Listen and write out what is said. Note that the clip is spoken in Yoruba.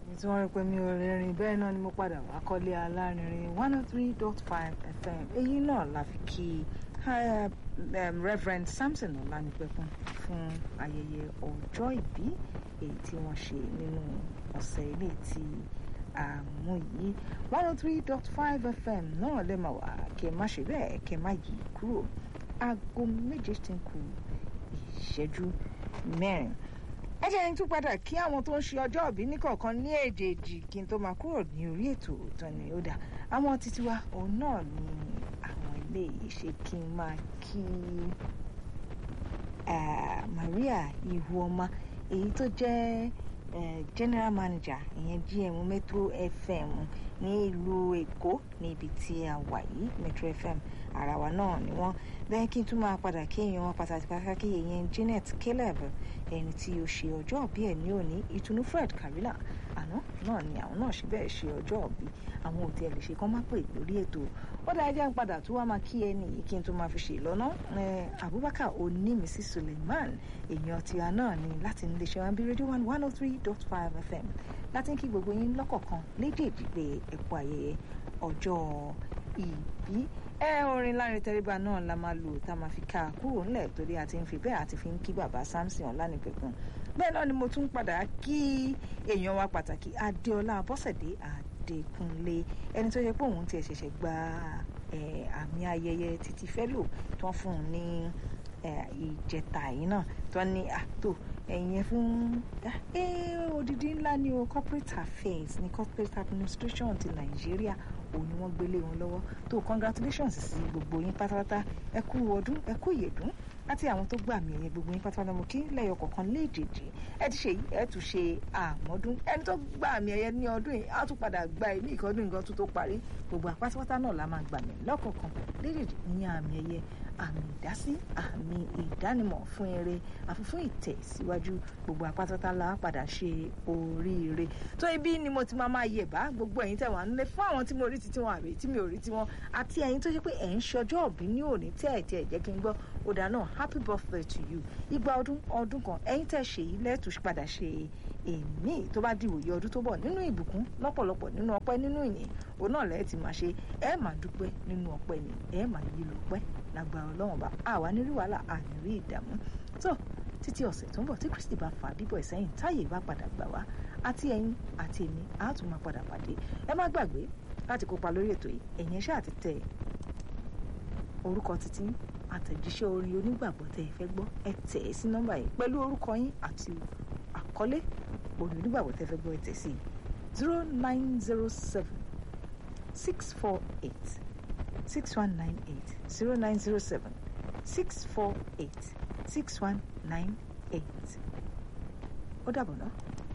tí wọ́n rí pé mi ò rìnrìn bẹ́ẹ̀ náà ni mo padà wá kọ́lé alárinrin one oh three dot five fm èyí náà la fi kí reverend samson ọ̀lànípẹ̀kun fún ayẹyẹ ọjọ́ ìbí èyí tí wọ́n ṣe nínú ọ̀sẹ̀ ilé tí àmú yìí one oh three dot five fm náà lè máa wà kí ẹ má ṣe bẹ́ẹ̀ kí ẹ má yí kúrò aago méje tí ń kù ìṣẹ́jú mẹ́rin ẹ jẹ́ ẹni tún padà kí àwọn tó ń ṣe ọjọ́ ìbí níkọ̀ọ̀kan ní èjèèjì kí n tó máa kúrò ní orí ètò ìtàn ni ó dà àwọn títí wa òun náà ni àwọn ilé ìṣe kí n máa kí Maria Ihuoma èyí tó jẹ́ general manager ìyẹn GM Metro FM ní ìlú Èkó níbi tí a wà yìí Metro FM ara wa náà ni wọ́n bẹ́ẹ̀ kí n tún máa padà kí èèyàn wọn pàtàkì pàtàkì èèyàn Janet Caleb ẹni tí ó ṣe ọjọ́ òbí ẹ̀ ní òní ìtùnú Fred Karila àná náà ni àwọn náà ṣe bẹ́ẹ̀ ṣe ọjọ́ òbí àwọn òtí ẹ̀ lè ṣe kán má pè lórí ètò ó dáa jẹ́ ń padà tó wá máa kí ẹni yìí kí n tó máa fi ṣe lọ́nà Abubakar Onímísí Suleiman èèyàn tiwa náà ni láti nílé iṣẹ́ wọn bí rédíò one one oh three dot five FM láti ń kí gbogbo yín lọ́kọ̀ọ̀kan lédèèdì pé ẹ̀kú ayẹyẹ ọjọ́ ìbí ẹ orin lárin tẹríba náà la máa lò tá a máa fi ká a kúrò ńlẹ̀ torí a ti ń fi bẹ́ẹ̀ àti fi ń kí bàbá Samson Ọlánìpẹ̀kun bẹ́ẹ̀ náà ni mo tún padà kí èèyàn wa pàtàkì Adéọlá Abọ́sẹ̀dé Adékúnlé ẹni tó yẹ pé òun tiẹ̀ ṣẹ̀ṣẹ̀ gba àmì ayẹyẹ títí fẹ́lò tó ń fún un ní ìjẹta yìí náà tó ní àtò ẹ̀yìn fún odidi ńlá ní o corporate affairs ní corporate administration ti Nàìjíríà òun ni wọ́n gbélé wọn lọ́wọ́ tó congratulations sí gbogbo yín pátápátá ẹ kú ọdún ẹ kú ìyèdún àti àwọn tó gbà mí ẹ̀yẹ gbogbo yín pátápátá mo kí lẹ́yọ kọ̀ọ̀kan léèjèèjì ẹ ti ṣe yìí ẹ tún ṣe àmọ́dún ẹni tó gbà mí ẹ̀yẹ ní ọdún yìí á tún padà gba ẹ̀mí ìkọ́dún nǹkan tó tó parí gbogbo àpátápátá náà la máa gbà mí lọ́kọ̀ọ̀kan léèjèèjì ní àmì ẹ̀yẹ àmì ìdásí àmì ìdánimọ̀ fún eré àfi fún ìtẹ̀síwájú gbogbo àpátápátá la padà ṣe oríire tó ibi ni mo ti máa máa yẹ̀ bá gbogbo ẹ̀yin tẹ̀wọ̀n nílé fún àwọn tí mo rí títí wọn àbí tí mi ò rí tiwọn àti ẹ̀yin tó ṣe pé ẹ̀ ń ṣọjọ́ òbí ní òní tí ẹ̀ tí ẹ̀ jẹ́ kí n gbọ́ ọ̀dà náà happy birthday to you igba ọdún ọdún kan ẹ̀yin tẹ̀ ṣe yìí lẹ́tù padà ṣe èmi tó bá dìwòye ọdún tó bọ̀ nínú ìbùkún lọ́pọ̀lọpọ̀ nínú ọpẹ́ nínú ìyìn òun náà lẹ́ẹ̀ ti máa ṣe ẹ máa dúpẹ́ nínú ọpẹ́ ni ẹ máa yí lọ pẹ́ lágbára ọlọ́run bá àwa nírí wàhálà ànírí ìdààmú tó títí ọ̀sẹ̀ tó ń bọ̀ tí Kristi bá fà bíbọ̀ ìsẹ́yìn táyé bá padà gbà wá àti ẹ̀yin àti èmi á tún máa padà pàdé ẹ má gbàgbé láti kópa lórí ètò yìí ẹ̀yin ẹ ṣáà ti tẹ orúkọ títí àtẹ̀jíṣẹ́ orin onígbàgbọ́ tẹ́ ẹ fẹ́ gbọ́ ẹ tẹ̀ ẹ́ sí nọ́mbà yìí pẹ̀lú orúkọ yín àti àkọlé orin onígbàgbọ́ tẹ́ ẹ fẹ́ gbọ́ ẹ tẹ̀ sí zero nine zero seven six four eight six one nine eight zero nine zero seven six four eight six one nine eight ó dàbọ̀ náà.